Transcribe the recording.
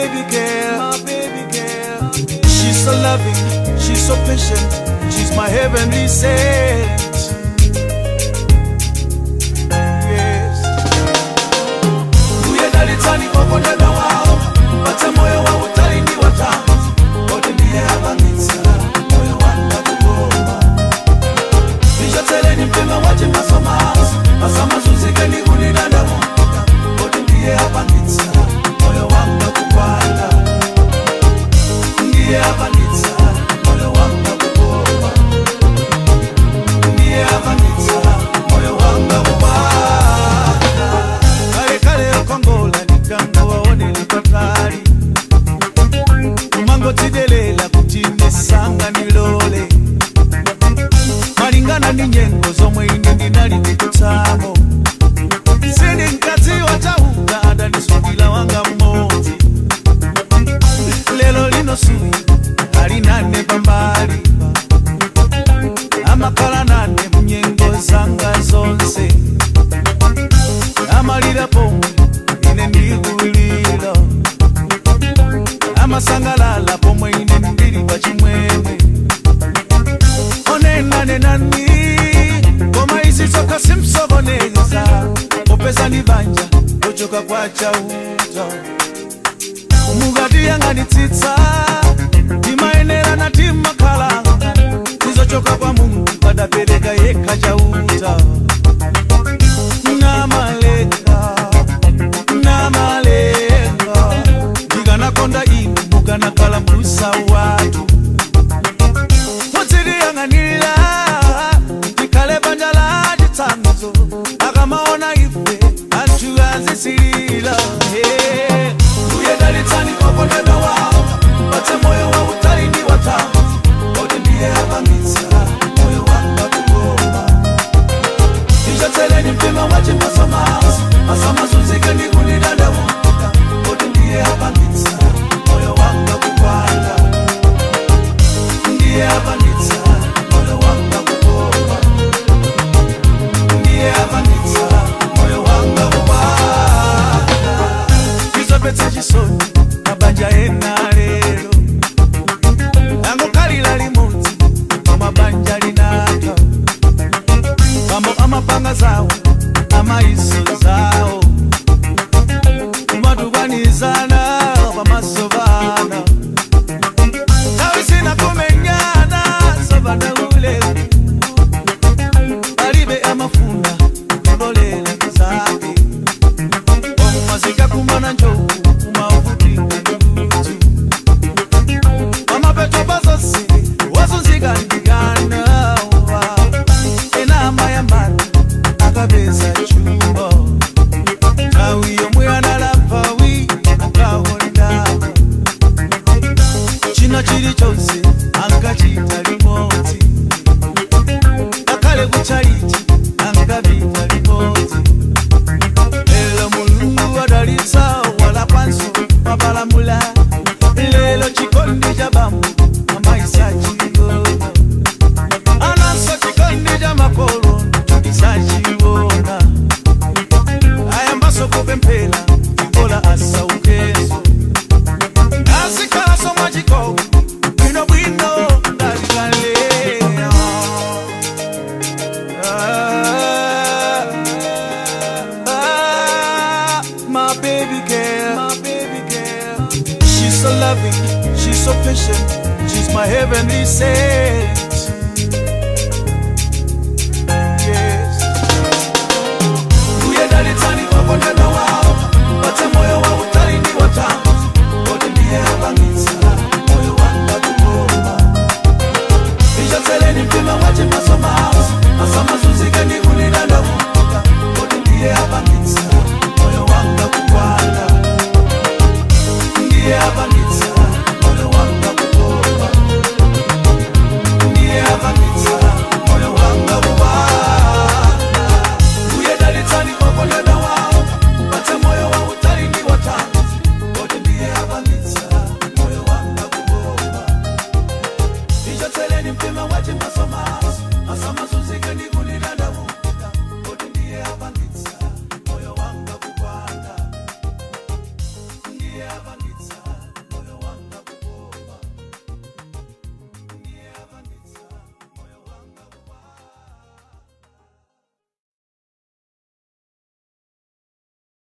baby girl, my baby girl. She's so loving, she's so patient, she's my heavenly saint. Yes. Uye dalitani kokondedwa wao, pate moyo wa utalini wa tangu. Odi ndiye abangitsa, moyo wanga kugoma. Nishoteleni mpima wache masomaso, masamazuzikeni kuninadamu. Odi ndiye abangitsa, moyo wanga kukwata. Ndiye abangitsa, moyo wanga kugoma. Ndiye abangitsa, moyo wanga kukwata. Kale kale okongola nikango waone lipatali kumangotidelela kuti nesanga nilole malingana ni nyengo zomwe ine ndinali ndikutsamo sindi mkazi wachauka adanisukila wanga mmodzi lelo lino suyi ali nane pambali amakhala nane munyengo zanga zonse amalira pomwe ine ndikulira amasangalala pomwe ine ndili pa chimwemwe onenanenani koma izi zokha simsokoneza popeza ni banja lochoka kwa chauta mukatiyang'anitsitsa timayenera na timakhalanga tizochoka kwa mungu padapereka yekha chauta namalenga namalenga ndikanakonda inu mukanakhala mbusa watu mudziliyang'anira tikhale banja la chitsanzo akamaona ife anthu azisilira uye dalitsani kokondedwa wawo patse moyo wa utalini wa tanzi oti ndiye abangitsa moyo wanga kugoma ndichatseleni mpima wache masomaso masamazunzike ndikunidadamuka oti ndiye abangitsa moyo wanga kukwata ndiye abangitsa moyo wanga kugoma ndiye abangitsa moyo wanga kukwata izopetsa chisoni mabanja ena lero angokhalira limodzi pamabanja linaka mambo amapanga zawo amaiso zawo kumatukwanizana pamaso bana tawisina kumenyana sobana ule palibe amafuna kulolela zake omazika kumana njovu kumauvutika ndutu amapeto bazose wazunzika ndigana enama yambana akapeza chumba tawi yomwe analaphawi akawondapo china chilichonse ankachita limodzi ngakhale kuchalichi ankapita limodzi lelo mulungu adalitsa wala kwanso mapalamula lelo chikondi cha bambo amaisa chingona ananso chikondi cha makolo ndisachiona ayambaso kupemphera ikola asaukeso asikhaso mwachikomo bwinobwino ndalikalea Ah, my baby girl, my baby girl. She's so loving, she's so patient, she's my heavenly saint. Yes. Uye dalitani kokondedwa wao, pate moyo wa utalini wa tangu. Odi ndiye abangitsa, moyo wanga kugoma. Nishatseleni mpima wache masomaso, masamazunzike ndikunidadamuka. Odi ndiye abangitsa, moyo wanga kukwata. Ndiye abangitsa,